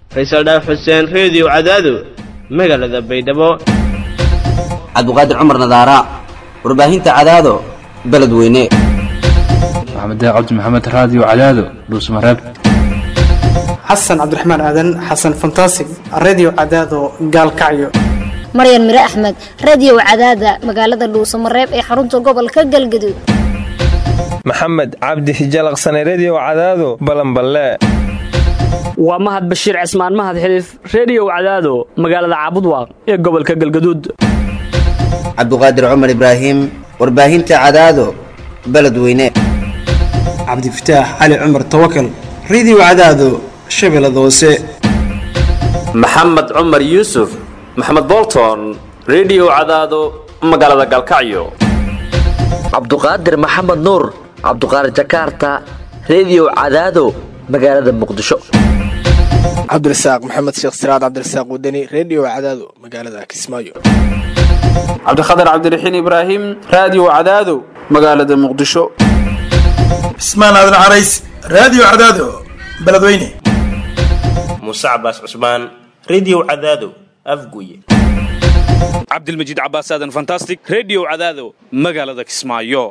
faysal dhaaf xuseen reediyo cadaado magaalada baydhabo cabduqaadir cumar nadaara warbaahinta cadaado beledweyne maxamed cabdi maxamed raadiyo cadaado dhuusmareeb xasan cabdiraxmaan aadan xasan fantasig redio cadaado gaalkacyo maryan mire axmed radio cadaada magaalada dhuusamareeb ee xarunta gobolka galgaduud maxamed cabdi hijalaqsane redio cadaado balanballe waa mahad bashiir cismaan mahad xiliif reediyow cadaado magaalada caabudwaaq ee gobolka galgaduud cabduqaadir cumar ibraahim warbaahinta cadaado beledweyne cabdifataax cali cumar tawakal redio cadaado shabeellada hoose maxamed cumar yuusuf maxamed bolton redio cadaado magaalada galkacyo cabduqaadir maxamed nuur cabduqaadir jakaarta redio cadaado magaalada muqdisho cabdirasaaq maxamed sheekh siraad cabdirasaaq wadani redio cadaado magaalada kismaayo cabdikhatar cabdiraxiin ibraahim raadiyo cadaado magaalada muqdisho cismaan aadan carays raadiyo cadaado beledweyne muuse cabaas cusmaan redio cadaado afguye cabdilmajiid cabaas aadan fantastic redio cadaado magaalada kismaayo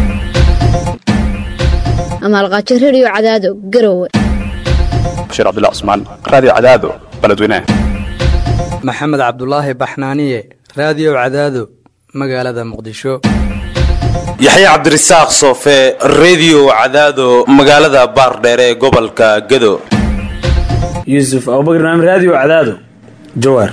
amaalqaajo redio cadaado garowe bashiir cabdilla cusmaan raadiyo cadaado beledweyne maxamed cabdulaahi baxnaaniye raadiyo cadaado magaalada muqdisho yaxya cabdirasaaq soofe redio cadaado magaalada baardheere ee gobolka gedo yuusuf abubakr naam raadiyo cadaado jawaar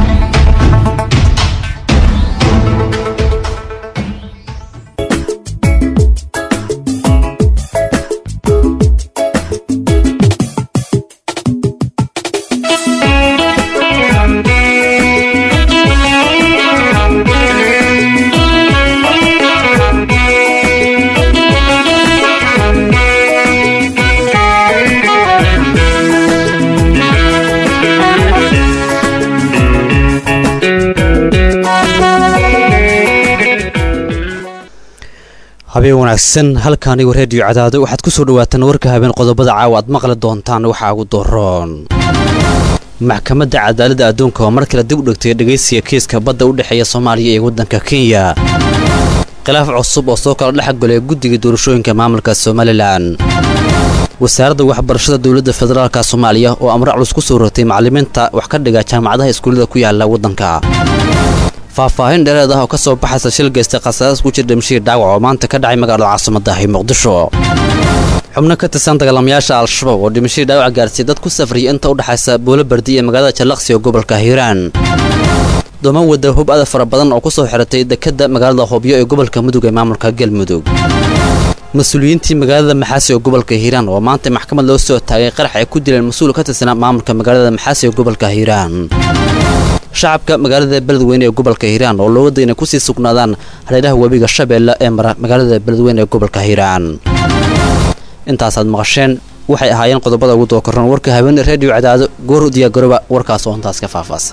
habeen wanaagsan halkaanigu reediyo cadaado waxaad ku soo dhawaataan warka habeen qodobada caawa aad maqli doontaan waxaa ugu doroon maxkamadda cadaaladda adduunka oo mar kale dib u dhigtay dhegaysiga kiiska badda u dhexeeya soomaaliya iyo waddanka kenya khilaaf cusub oo soo kala dhex golay guddiga doorashooyinka maamulka somalilan wasaaradda waxbarashada dowladda federaalka soomaaliya oo amre culus ku soo rogtay macallimiinta wax ka dhiga jaamacadaha iskuullada ku yaala waddanka faahfaahin dheereed ah oo ka soo baxaysa shil geystay khasaaraas ku jira dhimashihii dhaawac oo maanta ka dhacay magaalada caasimadahi muqdisho xubno ka tirsan dagaalamayaasha al-shabaab oo dhimashihii dhaawac gaarsiiyey dad ku safriyay inta u dhexaysa boolobardi iyo magaalada jallaqsi oo gobolka hiiraan dooman wadda hub ada fara badan oo ku soo xiratay dekedda magaalada hobyo ee gobolka mudug ee maamulka galmudug mas-uuliyiintii magaalada maxaasi oo gobolka hiiraan oo maanta maxkamad loo soo taagay qarax ay ku dileen mas-uul ka tirsanaa maamulka magaalada maxaasi ee gobolka hiiraan shacabka magaalada beledweyne ee gobolka hiiraan oo looga dayna kusii sugnaadaan hareeraha webiga shabeelle ee mara magaalada beledweyne ee gobolka hiiraan intaasaad maqasheen waxay ahaayeen qodobada ugu dookorran warka habeene reediyo cadaado goor diyaagaroba warkaas oo intaas ka faahfaasa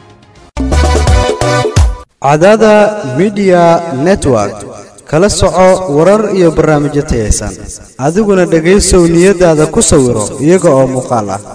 cadaada midiya network kala soco warar iyo barnaamijyo tayaysan adiguna dhegaysow niyadaada ku sawiro iyaga oo muuqaal ah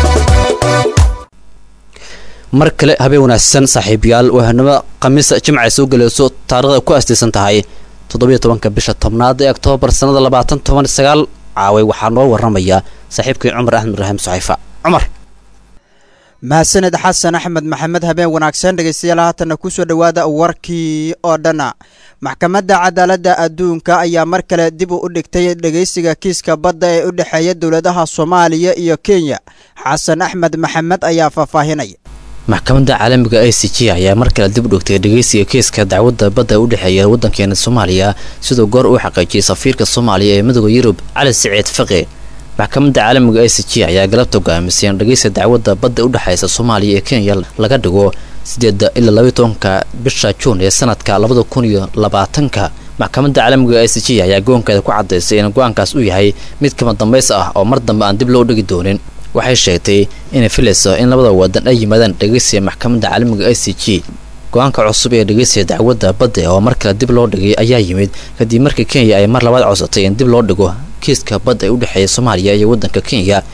mar kale habeen wanaagsan saaxiibayaal waahanimo khamiis jimcay soo gelayso taarikhda ku astaysan tahay toddobiyo tobanka bisha tobnaad ee oktoobar sannada labaatan toban sagaal caaway waxaa noo warramaya saaxiibkii cumar axmed ibraahim suxayfa cumar mahadsaned xasan axmed maxamed habeen wanaagsan dhegaystayaal haatanna ku soo dhowaada warkii oo dhanna maxkamadda cadaaladda adduunka ayaa mar kale dib u dhigtay dhegaysiga kiiska badda ee u dhexeeya dowladaha soomaaliya iyo kenya xasan axmed maxamed ayaa faahfaahinaya maxkamadda caalamiga i c g ayaa mar kale dib u dhigtay dhegaysiga kiiska dacwadda badda u dhexeeya waddankeena soomaaliya siduu goor uu xaqiijiyey safiirka soomaaliya ee midooda yurub cali siciid faqi maxkamadda caalamiga i c g ayaa galabta go'aamisay in dhegaysiga dacwadda badda u dhexaysa soomaaliya ee kenya laga dhigo sideeda ilaa labaiy tobanka bisha juun ee sanadka labada kun iyo labaatanka maxkamadda caalamiga i c g ayaa go-aankeeda ku cadaysay in go-aankaas uu yahay mid kama dambays ah oo mar dambe aan dib loo dhigi doonin waxay sheegtay inay filayso in labada wadan ay yimaadaan dhegaysiga maxkamadda caalamiga i c g go-aanka cusub ee dhegaysiga dacwadda badda oo mar kale dib loo dhigay ayaa yimid kadib markii kenya ay mar labaad codsatay in dib loo dhigo kiiska badda ee u dhexeeya soomaaliya iyo waddanka kenya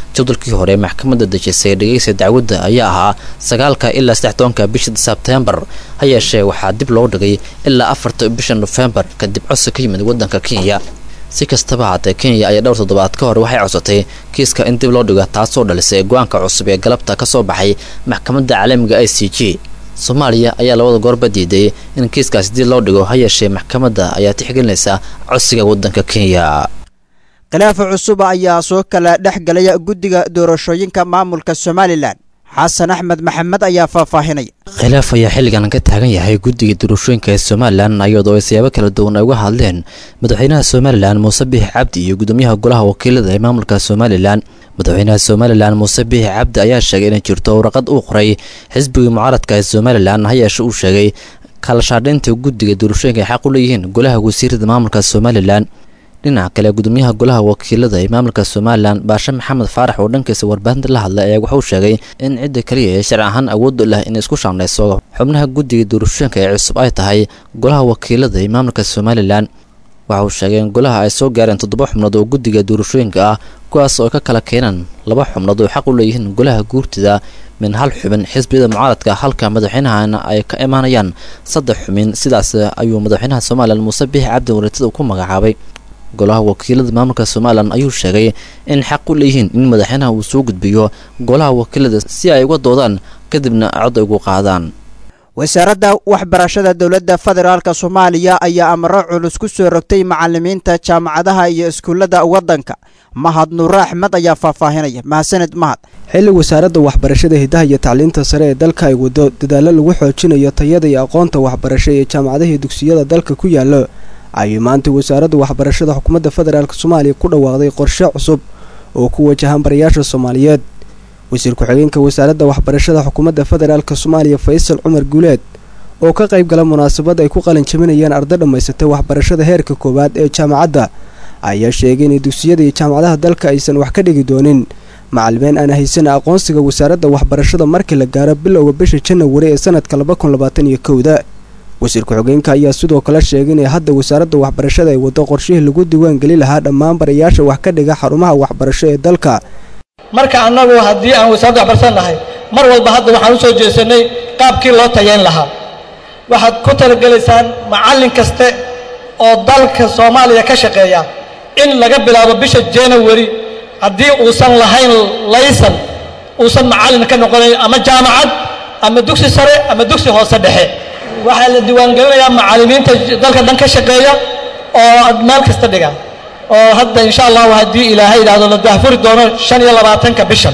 jadwalkii hore maxkamadda dejisay dhegeysa dacwadda ayaa ahaa sagaalka ilaa saddex tobanka bisha sebtembar ha yeeshee waxaa dib loo dhigay ilaa afarta bisha nofembar kadib codsi ka yimid waddanka kenya si kastaba haatee kenya ayaa dhowr toddobaad ka hor waxay codsatay kiiska in dib loo dhigo taasoo dhalisay go-aanka cusub ee galabta ka soo baxay maxkamadda caalamiga i c g soomaaliya ayaa labada goorba diiday in kiiskaasi dib loo dhigo ha yeeshee maxkamadda ayaa tixgelinaysa codsiga waddanka kenya khilaafa cusub ayaa soo kala dhex galaya guddiga doorashooyinka maamulka somalilan xasan axmed maxamed ayaa faahfaahinaya khilaaf ayaa xilligan ka taagan yahay guddiga doorashooyinka ee somalilan iyadoo ay siyaabo kala duwan ay uga hadleen madaxweynaha somalilan muuse biixi cabdi iyo gudoomiyaha golaha wakiilada ee maamulka somalilan madaxweynaha somalilan muuse biixi cabdi ayaa sheegay inay jirto warqad uu qoray xisbiga mucaaradka ee somalilan ha yeeshe uu sheegay kaalashaadhaynta guddiga doorashooyinka ay xaq u leeyihiin golaha wasiirada maamulka somalilan dhinaca kale gudoomiyaha golaha wakiilada ee maamulka somalilan baashe maxamed faarax oo dhankiisa warbaahinta la hadlay ayaa wuxuu sheegay in cidda keliya ee sharci ahaan awoodda leh inay isku shaandhayso xubnaha guddiga doorashooyinka ee cusub ay tahay golaha wakiilada ee maamulka somalilan waxa uu sheegay in golaha ay soo gaareen toddoba xubnood oo guddiga doorashooyinka ah kuwaas oo ka kala keenaan laba xubnood oo xaq u leeyihiin golaha guurtida min hal xubin xisbiyada mucaaradka halka madaxweynahana ay ka imaanayaan saddex xubin sidaas ayuu madaxweynaha somalilan muuse biixi cabdi wareetada ku magacaabay golaha wakiilada maamulka somalilan ayuu sheegay in xaq u leeyihiin in madaxweynaha uu soo gudbiyo golaha wakiilada si ay uga doodaan kadibna cod ay ugu qaadaan wasaaradda waxbarashada dowladda federaalk soomaaliya ayaa amaro culus ku soo rogtay macalimiinta jaamacadaha iyo iskuullada waddanka mahad nuure axmed ayaa faahfaahinaya mahadsaned mahad xilli wasaaradda waxbarashada hidaha iyo tacliinta sare ee dalka ay wado dadaallo lagu xoojinayo tayada iyo aqoonta waxbarasho ee jaamacadaha iyo dugsiyada dalka ku yaallo ayay maanta wasaaradda waxbarashada xukuumadda federaalk soomaaliya ku dhawaaqday qorshe cusub oo ku wajahan barayaasha soomaaliyeed wasiir ku-xigeenka wasaaradda waxbarashada xukuumadda federaalk soomaaliya faysal cumar guuleed oo ka qayb gala munaasabad ay ku qalin jabinayaan arday dhammaysatay waxbarashada heerka koowaad ee jaamacadda ayaa sheegay inay dugsiyada iyo jaamacadaha dalka aysan wax ka dhigi doonin macalimiin aan haysan aqoonsiga wasaaradda waxbarashada markii la gaaro bilowga bisha janawari ee sanadka laba kun labaatan iyo kowda wasiir ku-xigeenka ayaa sidoo kale sheegay inay hadda wasaaradda waxbarashada ay waddo qorshihii lagu diiwaangeli lahaa dhammaan barayaasha wax ka dhiga xarumaha waxbarasho ee dalka marka annagu haddii aan wasaaradda waxbarashada nahay mar walba hadda waxaan u soo jeesanay qaabkii loo tayayn lahaa waxaad ku talagelaysaan macallin kaste oo dalka soomaaliya ka shaqeeya in laga bilaabo bisha january haddii uusan lahayn laysan uusan macallin ka noqonayn ama jaamacad ama dugsi sare ama dugsi hoose dhexe waxaa la diiwaangelinayaa macallimiinta dalka dhan ka shaqeeya oo meel kasta dhiga oo hadda insha allahu haddii ilaahay idhaahdo la dahfuri doono shan iyo labaatanka bishan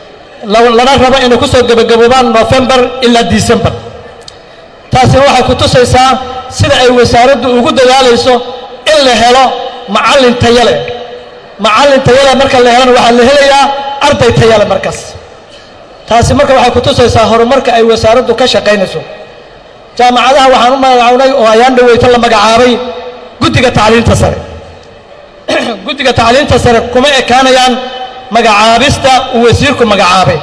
lana rabo inay ku soo gebagaboobaan november ilaa december taasina waxay ku tusaysaa sida ay wasaaraddu ugu dadaalayso in la helo macallin tayale macallin tayale marka la helana waxaa la helayaa arday tayale markaas taasi marka waxay ku tusaysaa horumarka ay wasaaraddu ka shaqaynayso jaamacadaha waxaan u magacawnay oo ayaan dhaweyto la magacaabay guddiga tacliinta sare guddiga tacliinta sare kuma ekaanayaan magacaabista uu wasiirku magacaabay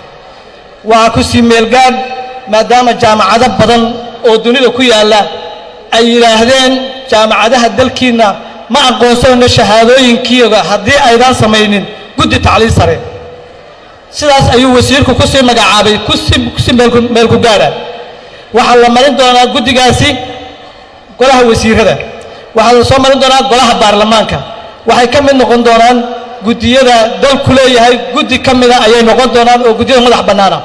waa ku sii meelgaadh maadaama jaamacado badan oo dunida ku yaalla ay yidhaahdeen jaamacadaha dalkiinna ma aqoonsanayno shahaadooyinkiiga haddii aydaan samaynin guddi tacliin sare sidaas ayuu wasiirku ku sii magacaabay kusi meelku gaadha waxaa la marin doonaa guddigaasi golaha wasiirada waxaa la soo marin doonaa golaha baarlamaanka waxay ka mid noqon doonaan guddiyada dalku leeyahay guddi ka mida ayay noqon doonaan oo guddiyada madax bannaana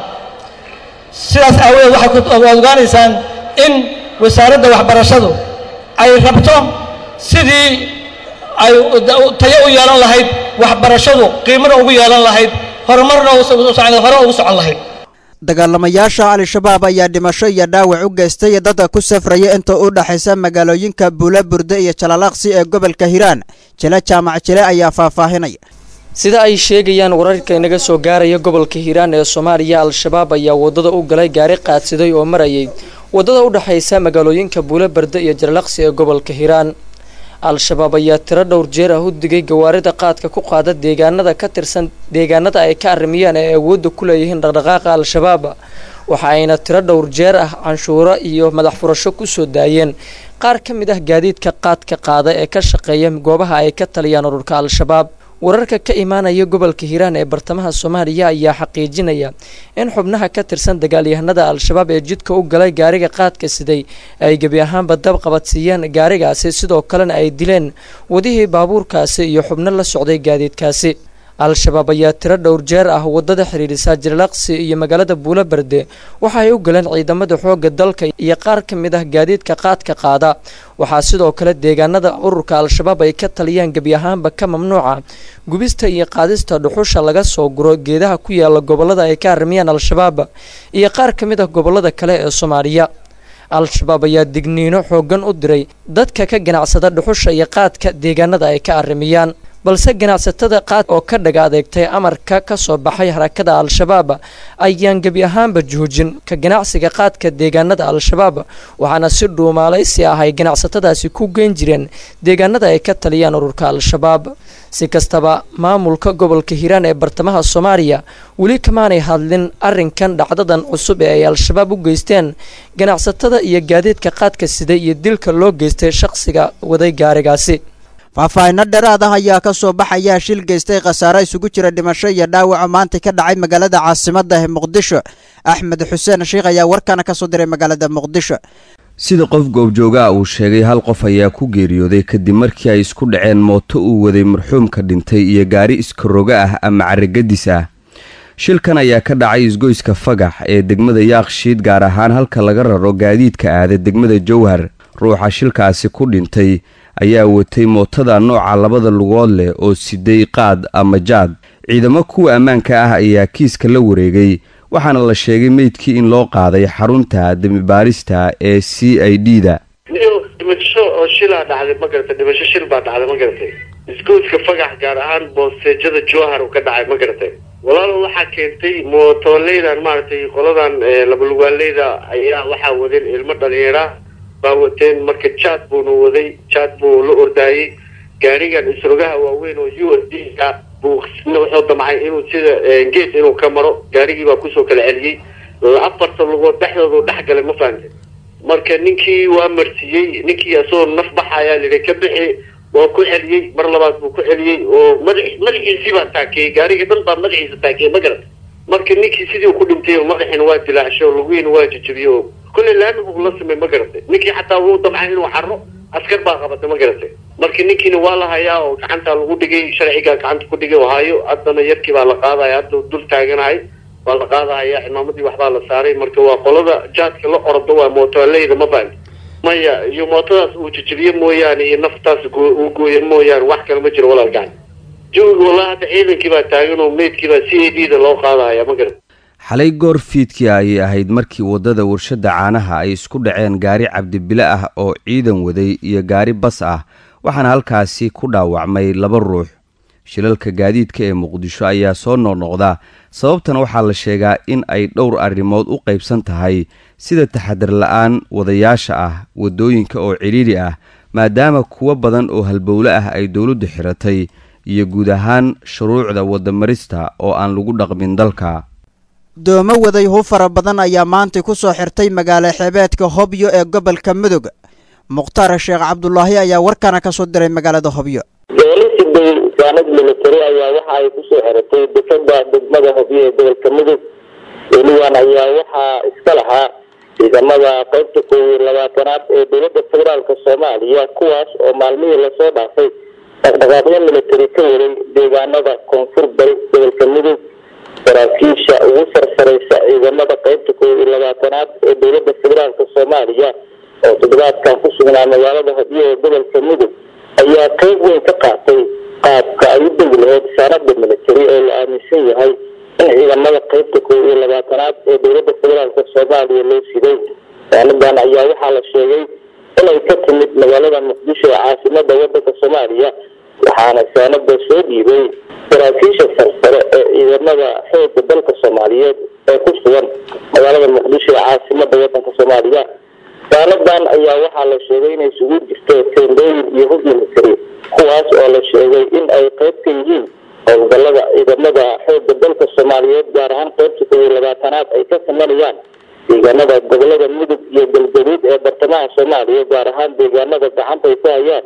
sidaas aawadeed waxay ogaanaysaan in wasaaradda waxbarashadu ay rabto sidii ay tayo u yeelan lahayd waxbarashadu qiimana ugu yeelan lahayd horumarna hore ugu socon lahayd dagaalamayaasha al-shabaab ayaa dhimasho iyo dhaawac u geystay dadka ku safraya inta u dhaxaysa magaalooyinka buula burde iyo jalalaaqsi ee gobolka hiiraan jile jaamac jile ayaa faahfaahinaya sida ay sheegayaan wararka inaga soo gaaraya gobolka hiiraan ee soomaaliya al-shabaab ayaa wadada u galay gaari qaadsiday oo marayay wadada u dhexaysa magaalooyinka buula berde iyo jalalaaqsi ee gobolka hiiraan al-shabaab ayaa tiro dhowr jeer ah u digay gawaarida qaadka ku qaada deegaanada ka tirsan deegaanada ay ka arrimiyaan ee awoodda ku leeyihiin dhaqdhaqaaqa al-shabaab waxa ayna tiro dhowr jeer ah canshuuro iyo madax furasho kusoo daayeen qaar ka mid ah gaadiidka qaadka qaada ee ka shaqeeya goobaha ay ka taliyaan ururka al-shabaab wararka ka imaanaya gobolka hiiraan ee bartamaha soomaaliya ayaa xaqiijinaya in xubnaha ka tirsan dagaalyahanada al-shabaab ee jidka u galay gaariga qaadka siday ay gebi ahaanba dab qabadsiiyeen gaarigaasi sidoo kalena ay dileen wadihii baabuurkaasi iyo xubno la socday gaadiidkaasi al-shabaab ayaa tiro dhowr jeer ah wadada xidhiidhisa jirlaqsi iyo magaalada buulo berde waxa ay u galeen ciidamada xoogga dalka iyo qaar ka mid ah gaadiidka qaadka qaada waxaa sidoo kale deegaanada ururka al-shabaab ay ka taliyaan gebi ahaanba ka mamnuuca gubista iyo qaadista dhuxusha laga soo guro geedaha ku yaala gobolada ay ka arrimiyaan al-shabaab iyo qaar ka mid ah gobolada kale ee soomaaliya al-shabaab ayaa digniino xooggan u diray dadka ka ganacsada dhuxusha iyo qaadka deegaanada ay ka arrimiyaan balse ganacsatada qaad oo ka dhaga adeegtay amarka ka soo baxay harakada al-shabaab ayaan gebi ahaanba joojin ka ganacsiga qaadka deegaanada al-shabaab waxaana si dhuumaalaysi ah ay ganacsatadaasi ku geyn jireen deegaanada ay ka taliyaan ururka al-shabaab si kastaba maamulka gobolka hiiraan ee bartamaha soomaaliya weli kamaanay hadlin arrinkan dhacdadan cusub ee ay al-shabaab u geysteen ganacsatada iyo gaadiidka qaadka siday iyo dilka loo geystay shaqsiga waday gaarigaasi faahfaahinno dheeraad ah ayaa ka soo baxaya shil geystay khasaare isugu jira dhimasho iyo dhaawaca maanta ka dhacay magaalada caasimadda ee muqdisho axmed xuseen sheikh ayaa warkana ka soo diray magaalada muqdisho sida qof goobjoogaa uu sheegay hal qof ayaa ku geeriyooday kadib markii ay isku dhaceen mooto uu waday marxuumka dhintay iyo gaari iskaroga ah ama caragadis ah shilkan ayaa ka dhacay isgoyska fagax ee degmada yaakshiid gaar ahaan halka laga raro gaadiidka aada degmada jowhar ruuxa shilkaasi ku dhintay ayaa watay mootada nooca labada lugood leh oo siday qaad ama jaad ciidamo kuwa ammaanka ah ayaa kiiska la wareegay waxaana la sheegay meydkii in loo qaaday xarunta demibaarista ee c i d da dhimasho oo shilaa dhacday ma garatay dhimasho shil baa dhacday ma garatay isgoyska fagax gaar ahaan boosteejada jowhar uu ka dhacay ma garatay walaalo waxaa keentay mootoleydan maaragtay qoladan labalugaaleyda ayaa waxaa wadeen ilmo dhalinyara baa wateen marka jaad buuna waday jaad buu la ordaayey gaarigan isrogaha waaweyn oo u s d a buu wuxuu damcay inuu sida gees inuu ka maro gaarigii baa kusoo kala celiyey afarta lugood dhexdoodu dhex galay ma fahamte marka ninkii waa marsiiyey ninkii asagoo naf baxayaa lihi ka bixi waa ku celiyey mar labaad buu ku celiyey oo mada madaxiisii baa taakeeyey gaarigii dhan baa madaxiisa taakeeyey ma garata marka ninkii sidii ku dhintay oo madaxiina waa dilaacshay oo lugihiina waa jajabiyey oo kulley laami buu la samey ma garatay ninkii xataa wuu damcay inuu xaro askar baa qabatay ma garatay marka ninkiina waa la hayaa oo gacanta lagu dhigay sharcigaa gacanta ku dhigay oo hayo haddana yarkii baa la qaadaya hadda dul taaganahay waa la qaadahaya cimaamadii waxbaa la saaray marka waa qolada jaadka la ordo waa mootoleyda ma fahamti maya iyo mootadaas uu jajabiye mooyaane iyo naftaas uu gooye mooyaane wax kale ma jiro walaal gacan jawiga walaa hadda ciidankii baa taagan oo meydkii baa c a d da loo qaadahaya ma garat xalay goor fiidkii ayay ahayd markii waddada warshadda caanaha ay isku dhaceen gaari cabdibile ah oo ciidan waday iyo gaari bas ah waxaana halkaasi ku dhaawacmay laba ruux shilalka gaadiidka ee muqdisho ayaa soo noqnoqda sababtana waxaa la sheegaa in ay dhowr arrimood u qaybsan tahay sida taxadar la-aan wadayaasha ah waddooyinka oo cidhiidhi ah maadaama kuwo badan oo halbowle ah ay dowladdu xiratay iyo guud ahaan shuruucda waddamarista oo aan lagu dhaqmin dalka doomo waday hub fara badan ayaa maanta ku soo xirtay magaalo xeebeedka hobyo ee gobolka mudug mukhtaar sheekh cabdulaahi ayaa warkana ka soo diray magaalada hobyo doolisiday saanad militari ayaa waxa ay kusoo xiratay difada degmada hobyo ee gobolka mudug weligan ayaa waxaa iska lahaa ciidamada qaybta koob iyo labaatanaad ee dowladda federaalka soomaaliya kuwaas oo maalmihii lasoo dhaafay dhaqdhaqaaqyo militari ka waday deegaanada koonfur bari gobolka mudug saraakiisha ugu sarsaraysa ciidamada qaybta koob iyo labaatanaad ee dowladda federaalka soomaaliya oo toddobaadkan ku sugnaa magaalada hadiyo ee gobolka mudug ayaa qeyb weyn ka qaatay qaabka ay u degi lahayd saanada militari oo la aaminsan yahay in ciidamada qaybta koob iyo labaatanaad ee dowladda federaalka soomaaliya loo siday saanadan ayaa waxaa la sheegay inay ka timid magaalada muqdisho ee caasimada wadanka soomaaliya waxaana saanada soo dhiibay saraakiisha sarsare ee ciidamada xooga dalka soomaaliyeed ee ku sugan magaalada muqdisho ee caasimada wadanka soomaaliya saanadan ayaa waxaa la sheegay inay isugu jirto teendooyin iyo hub military kuwaas oo la sheegay in ay qayb ka yihiin howlgalada ciidamada xooga dalka soomaaliyeed gaar ahaan qaybta koob iyo labaatanaad ay ka sameynayaan deegaanada gobolada mudug iyo galgaduud ee bartamaha soomaaliya gaar ahaan deegaanada gacanta ay ku hayaan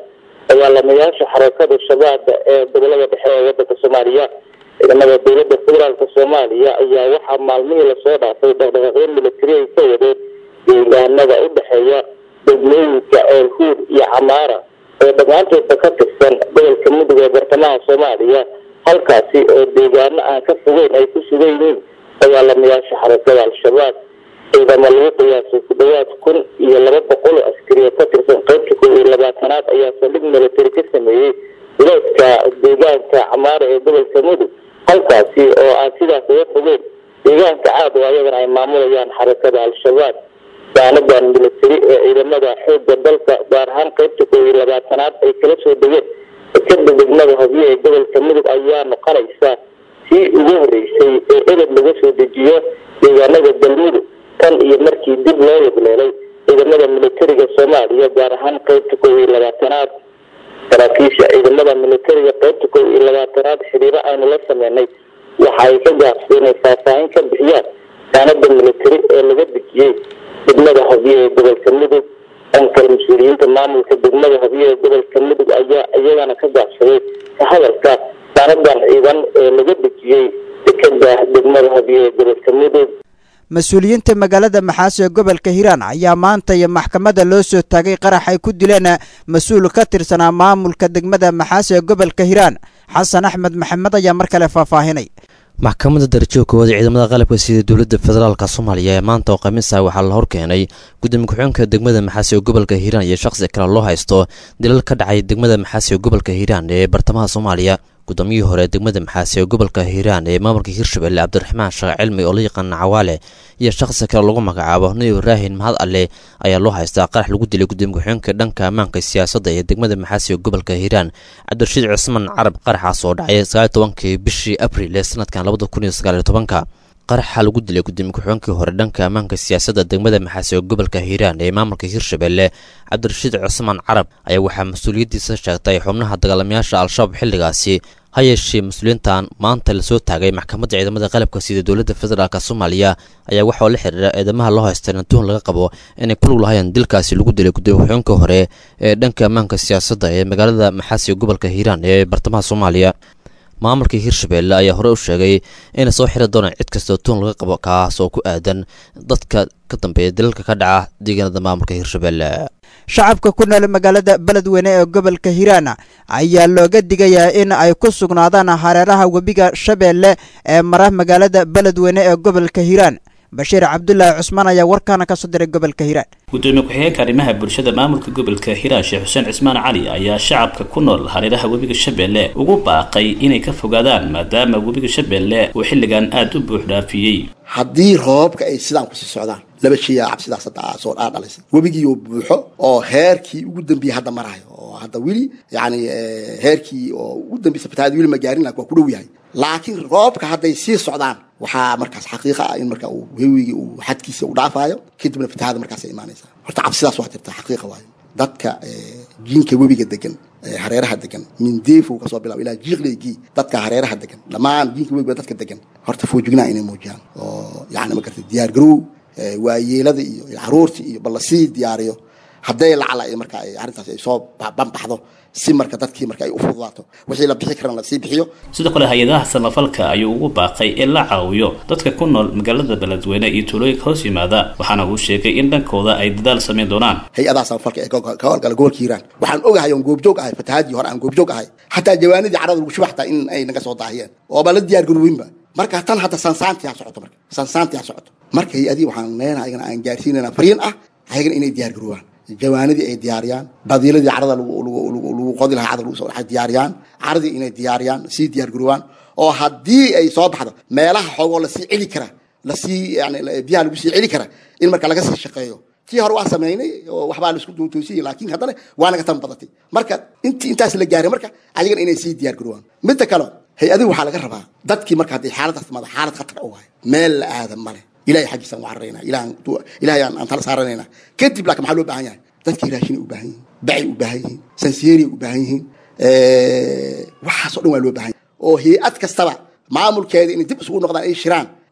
dagaalamayaasha xarakada shabaab ee gobolada dhexe ee wadanka soomaaliya ciidamada dowlada federaalka soomaaliya ayaa waxaa maalmihii lasoo dhaafay dhaqdhaqaaqyo militari ay ka wadeen deegaanada u dhexeeya degmooyinka eelhuur iyo camaara oo dhammaantoodba ka tirsan gobolka mudug ee bartamaha soomaaliya halkaasi oo deegaano aan ka fogeyn ay ku sugan yihiin dagaalamayaasha xarakada al-shabaab ciidamo lagu qiyaasay ku dhawaad kun iyo laba boqol oo askari oo ka tirsan qaybta kow iyo labaatanaad ayaa saldhig militari ka sameeyey wilaadka deegaanka camaara ee gobolka mudug halkaasi oo aan sidaas uga fogeyn deegaanka caad oo ayagana ay maamulayaan xarakada al-shabaab daanadan militari ee ciidamada xoogga dalka gaar ahaan qaybta kow iyo labaatanaad ay kala soo degeen dekada degmada hobyo ee gobolka mudug ayaa noqonaysa sii ugu horeysay ee edeb laga soo dejiyo deegaanada galmudug tan iyo markii dib loo yegleelay ciidamada militariga soomaaliya gaar ahaan qaybta kow iyo labaatanaad saraakiisha ciidamada militariga qaybta kow iyo labaatanaad xiriiro aynu la sameynay waxa ay ka gaabsay inay faahfaahin ka bixiyaan daanada militari ee laga dejiyey degmada hobyo ee gobolka mudug dhankale mas-uuliyiinta maamulka degmada hobyo ee gobolka mudug ayaa iyagana ka gaabsaday ka hadalka daanadan ciidan ee laga dejiyey dekada degmada hobyo ee gobolka mudug mas-uuliyiinta magaalada maxaas ee gobolka hiiraan ayaa maanta iyo maxkamadda loo soo taagay qarax ay ku dileen mas-uul ka tirsanaa maamulka degmada maxaas ee gobolka hiiraan xasan axmed maxamed ayaa mar kale faahfaahinay maxkamadda darajooga koowaad ee ciidamada qalabka sida dowladda federaalka soomaaliya ee maanta oo khamiisa waxaa la horkeenay gudoomiye ku-xigeenka degmada maxaas ee gobolka hiiraan iyo shakhsi kale loo haysto dilal ka dhacay degmada maxaas ee gobolka hiiraan ee bartamaha soomaaliya gudoomiyihii hore degmada maxaas ee gobolka hiiraan ee maamulka hirshabelle cabdiraxmaan sheekh cilmi oo la yaqaana cawaale iyo shakhsi kale lagu magacaabo nabi ibraahin mahad alle ayaa loo haystaa qarax lagu dilay gudoomiye ku-xigeenka dhanka ammaanka siyaasadda ee degmada maxaas ee gobolka hiiraan cabdirashiid cusmaan carab qaraxaas oo dhacay sagaal tobankii bishii abril ee sanadkan labada kun iyo sagaal iyo tobanka qaraxa lagu dilay gudoomiye ku-xigeenkii hore dhanka ammaanka siyaasadda degmada maxaas ee gobolka hiiraan ee maamulka hirshabelle cabdirashiid cusmaan carab ayaa waxaa mas-uuliyaddiisa sheegtay xubnaha dagaalamayaasha al-shabaab xilligaasi ha yeeshee mas-uuliyiintan maanta lasoo taagay maxkamadda ciidamada qalabka sida dowladda federaalk soomaaliya ayaa waxaoo la xiriira eedamaha loo haystay tuhun laga qabo inay ku lug lahayeen dilkaasi lagu dilay gudoomiye ku-xigeenkii hore ee dhanka ammaanka siyaasadda ee magaalada maxaas ee gobolka hiiraan ee bartamaha soomaaliya maamulka hirshabelle ayaa hore u sheegay inay soo xiri doonaan cid kastoo tuun laga qabo kaas oo ku aadan dadka ka dambeeya dalalka ka dhaca deegaanada maamulka hirshabelle shacabka ku nool magaalada beledweyne ee gobolka hiiraan ayaa looga digayaa in ay ku sugnaadaan hareeraha webiga shabeelle ee mara magaalada beledweyne ee gobolka hiiraan bashiir cabdulaahi cusmaan ayaa warkaana kasoo diray gobolka hiiraan gudoomiye ku-xigeenka arrimaha bulshada maamulka gobolka hiiraan sheekh xuseen cismaan cali ayaa shacabka ku nool hareeraha webiga shabeelle ugu baaqay inay ka fogaadaan maadaama webiga shabeelle uu xilligan aada u buux dhaafiyey haddii roobabka ay sidaan kusii socdaan laba sheeyaa cabsidaas hadda soo dhaa dhalaysa webigiioo buuxo oo heerkii ugu dambeeyey hadda marayo oo hadda weli yani heerkii oo ugu dambeysa fatahaad weli ma gaarin laakin waa ku dhow yahay laakiin roobka hadday sii socdaan waxaa markaas xaqiiqa ah in marka uu hewigii uu xadkiisa u dhaafaayo kadibna fatahaada markaasay imaanaysaa horta cabsidaas waa jirta xaqiiqa waayo dadka jiinka webiga degan hareeraha degan mindeefo kasoo bilaabo ilaa jiiqleygii dadka hareeraha degan dhammaan jiinka webiga dadka degan horta foojignaa inay muujiyaan oo yani ma gartay diyaar garow waayeelada iyo caruurta iyo bal lasii diyaariyo hadday lacala ay marka ay arrintaas ay soo banbaxdo si marka dadkii marka ay u fududaato wixii la bixi karana lasii bixiyo sidoo kale hay-adaha samafalka ayuu ugu baaqay in la caawiyo dadka ku nool magaalada beledweyne iyo tuulooyinka hoos yimaada waxaana uu sheegay in dhankooda ay dadaal samayn doonaan hay-adaha samafalka ee ka howlgala gobolka hiiraan waxaan ogahay oon goobjoog ahay fatahaadii hore aan goobjoog ahay xataa jawaanadii carada lagu shuba xataa in ay naga soo daahiyeen ooba la diyaar garooweynba marka tan hadda sansaantii ha socoto marka sansaantii ha socoto marka hay-adii waxaan leenahay ayagana aan gaarsiinayna fariin ah ayagana inay diyaar garoobaan jawaanadii ay diyaariyaan badiiladii carada lagu qodi lahaa carada lagu soo dhaxay diyaariyaan caradii inay diyaariyaan sii diyaar garoobaan oo haddii ay soo baxdo meelaha xoogoo lasii celi kara lasii yani biyaha lagu sii celi kara in marka laga sii shaqeeyo tii hore waan samaynay oo waxbaa laisku toosiyay laakiin haddana waa naga tan badatay marka intii intaas la gaaray marka ayagana inay sii diyaar garoobaan midda kale hay-adihi waxaa laga rabaa dadkii marka hadday xaaladaas timaado xaalad khatar u wahay meel la aada male ilahay xaggiisaan u cararaynaa ilahay aan tala saaranaynaa kadib laakiin maxaa loo baahan yahay dadkii raashinay u baahan yihiin bacay u baahan yihiin sansiyeeriay u baahan yihiin waxaasoo dhan waa loo baahan yahay oo hay-ad kastaba maamulkeeda inay dib isugu noqdaan ay shiraan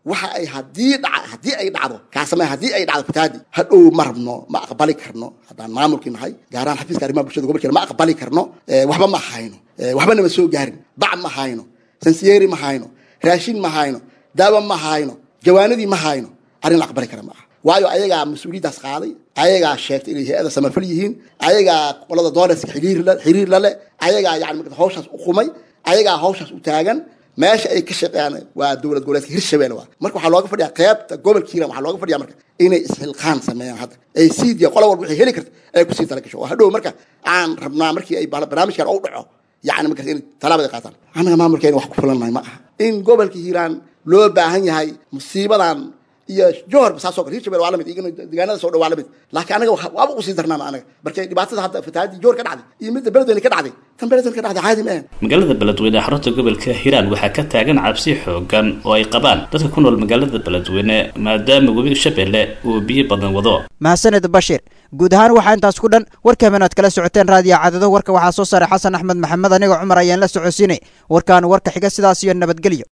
waxa ay haddii dhaca haddii ay dhacdo kaasame haddii ay dhacdo fatahaadi hadhow ma rabno ma aqbali karno haddaan maamulkii nahay gaaraan xafiiska arrimaha bulshada gobolkeena ma aqbali karno waxba ma hayno waxba nama soo gaarin bac ma hayno sansiyeeri ma hayno raashin ma hayno daawo ma hayno jawaanadii ma hayno arrin la aqbali kara ma aha waayo ayagaa mas-uuliyaddaas qaaday ayagaa sheegtay inay hay-ada samafal yihiin ayagaa qolada dooneska xiriir la leh ayagaa yani hawshaas u qumay ayagaa hawshaas u taagan meesha ay ka shaqeeyaan waa dowlad goboleedka hirshabelle waa marka waxaa looga fadhiyaa qeybta gobolka hiiraan waxaa looga fadhiyaa marka inay isxilqaan sameeyaan hadda ay sii diya qola walba waxay heli karta ay kusii tala gasho oo hadhow marka aan rabnaa markii ay barnaamijkan u dhaco yani markaas inay talaabada qaataan annaga maamulkeena wax ku fulannahay ma aha in gobolka hiiraan loo baahan yahay musiibadan iyo johor saasoo kale hirshabelle waa lamid igana deegaanada soo dhow waa lamid laakiin anaga waaba usii darnaana anaga markay dhibaatada hadda fatahaadii johor ka dhacday iyo midda beledweyne ka dhacday tan beledweyne ka dhacday caadi ma ahan magaalada beledweyne ee xarunta gobolka hiiraan waxaa ka taagan cabsi xoogan oo ay qabaan dadka ku nool magaalada beledweyne maadaama webiga shabeelle uu biyo badan wado mahadsaned bashiir guud ahaan waxaa intaas ku dhan warka habeenaad kala socoteen raadiyo cadado warka waxaa soo saaray xasan axmed maxamed aniga cumar ayaan la socodsiinay warkaan warka xiga sidaas iyo nabadgelyo